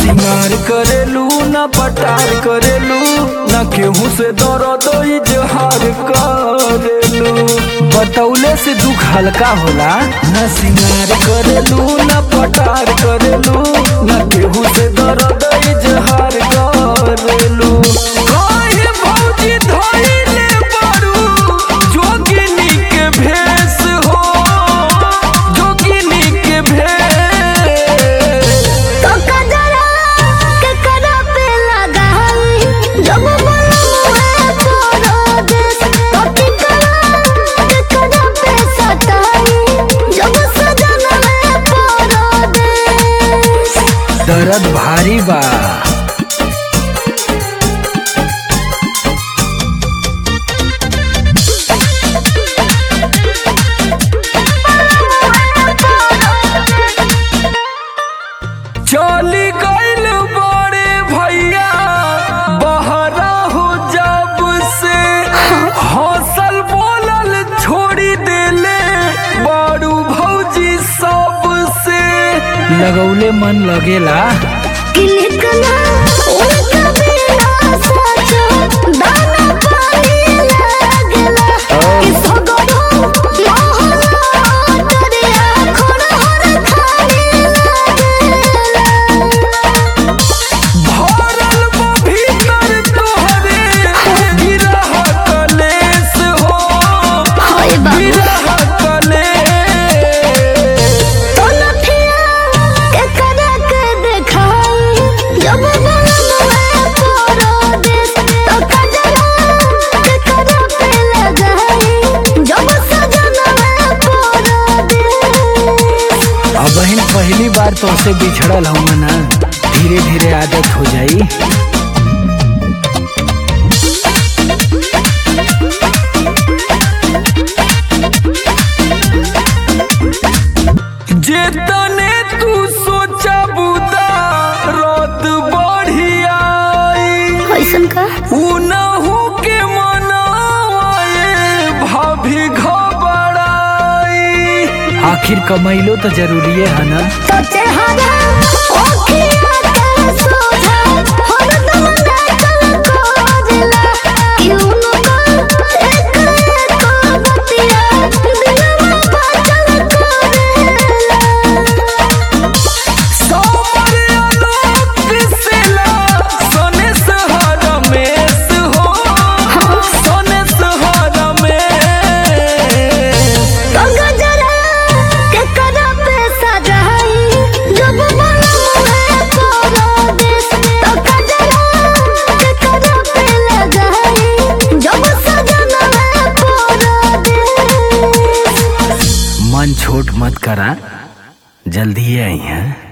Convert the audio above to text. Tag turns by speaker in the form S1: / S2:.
S1: सिंगार करेलू न पटार करेलू न केहू से दर्द इजहार करेलू बतौले से दुख हल्का होला न सिंगार करेलू न पटार करेलू न केहू से दर्द इजहार करेलू काहे भौजी धइले बारू जोगिनी के भेष हो जोगिनी के भेष
S2: तो कजरा के करा पे लगाई जब बोलूं तोरो देश तो टिकरा के करा पे सताई जब सजन में तोरो देश
S1: दर्द भारी बा चली गइल बड़े भैया बहरा हो जब से हौसल बोलल छोड़ी देले बारू भौजी सब से लगौले मन लगेला
S2: किलकना उनका बिना सोचो दाना पानी लगला कि सगरो मोहला दरिया खड़हर खाली लगला
S1: भरल बा भीतर तोहरे गिरह कलेस हो
S2: होय बाबू
S1: गिरह कलेस
S2: तो लठिया के करा के देखाई जब बोलूं तोरो देश तो कजरा के करा पे लगाई जब सजन में तोरो देश
S1: अब बहन पहली बार तो से बिछड़ल हूँ ना धीरे धीरे आदत हो जाई जेतने तू सोचा बुदा रात बढ़िया
S2: कैसन का
S1: उनहु के मनाए भाभी घबराई आखिर कमैलो तो जरूरी है ना
S2: तो चेहरा ओखिया के सोझा हरदम देखल खोजला क्यों न एक एक बतिया दिलवा बाचल करेला
S1: सोमर आलोक पिसला सोने सहारा मेस हो सोने सहारा मेस
S2: तो गजरा के करा पे सजाई जब बोलूं तोरो देश तो गजरा के करा पे लगाई जब सजन में तोरो देश
S1: मन छोट मत करा जल्दी आई हैं